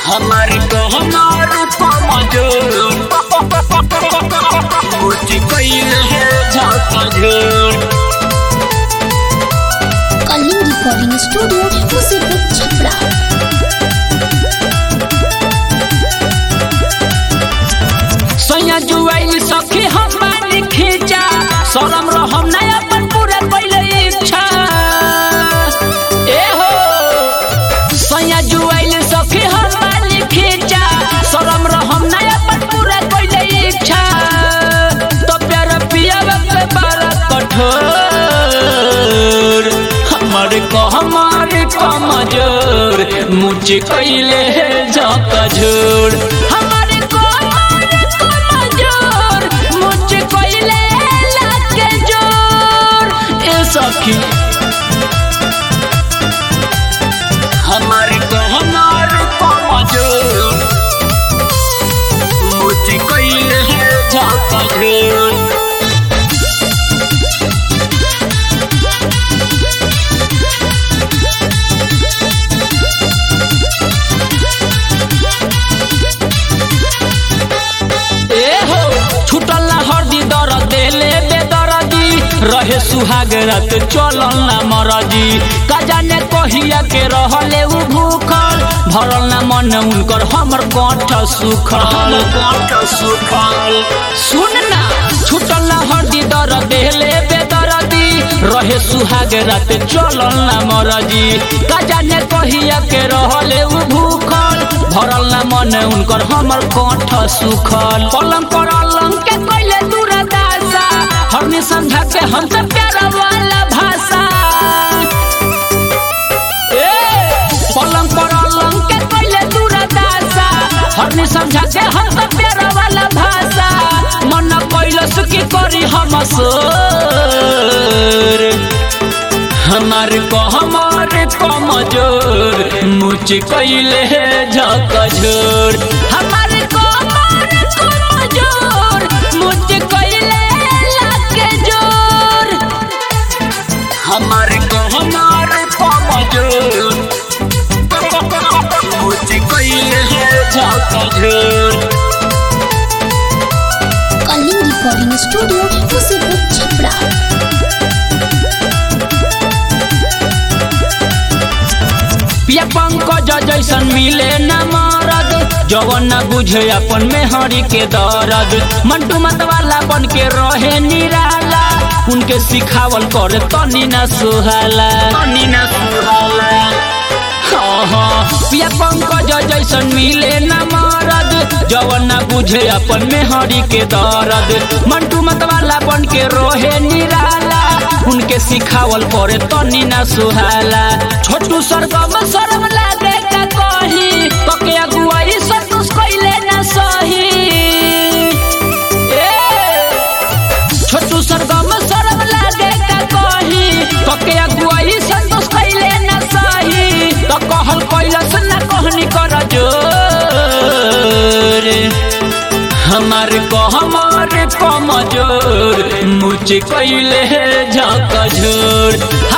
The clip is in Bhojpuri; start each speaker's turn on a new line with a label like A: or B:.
A: हमारी तो हमारे कमजोर उठ गईल है झाका झोर
B: कलिंग रिकॉर्डिंग स्टूडियो मुसीबत छपरा
A: सैया जुआइल सखी हम बानी खींचा शरम रहम ना अपन पूरा पहले इच्छा ए हो सैया जुआइल सखी हम बानी खींचा शरम रहम ना अपन पूरा पहले इच्छा तो प्यार पिया के बारा कठोर हमारे को हमारे कमजोर मुझे कैले जाका झोर हमारे को हमारे कमजोर मुझे कैले लाके जोर ए सखी हमारे को हमारे कमजोर मुझे कैले जाका झोर ए हो छुटल ना हरदी दर देले बेदरदी रहे सुहाग रात चलल ना मरदी का जाने कहिया के रहले उ भूखल भरल ना मन उनकर हमर कंठ सुखल कंठ सुखल सुन ना छुटल ना हरदी दर देले बेदरदी रहे सुहाग रात चलल ना मरदी का जाने कहिया के रहले उ भूखल भरल ना मन उनकर हमर कंठ सुखल पलंग पर अलंग के कैले दूर दासा हमने समझा के हम सब प्यारा वाला भाषा ए पलंग पर अलंग के कैले दूर दासा हमने समझा के हम सब प्यारा वाला भाषा मन कैलस की करी हम सोर हमारे को हमारे कमजोर मुझ कैले झका झोर हमारे को हमारे कमजोर मुझ कैले लाके जोर हमारे को हमारे कमजोर मुझ कैले झका झोर
B: कलिंग रिकॉर्डिंग स्टूडियो मुसीबत छपरा
A: पिया पंकज जैसन मिले न मरद जवन न बुझे अपन मेहरी के दर्द मंटू मत वाला बन के रहे निराला उनके सिखावल करे तनी न सुहाला तनी न सुहाला हाँ हाँ पिया पंकज जैसन मिले न मरद जवन न बुझे अपन मेहरी के दर्द मंटू मत वाला बन के रोहे निराला उनके सिखावल करे तनी न सुहाला छोटू सरगम शर्म लागे का कही कके अगुआई संतोष कैले न सही ए छोटू सरगम शर्म लागे का कही कके अगुआई संतोष कैले न सही तो कहल कैलस न कहनी कर जोर हमारे को हमारे कमजोर मुझे कैले झका झोर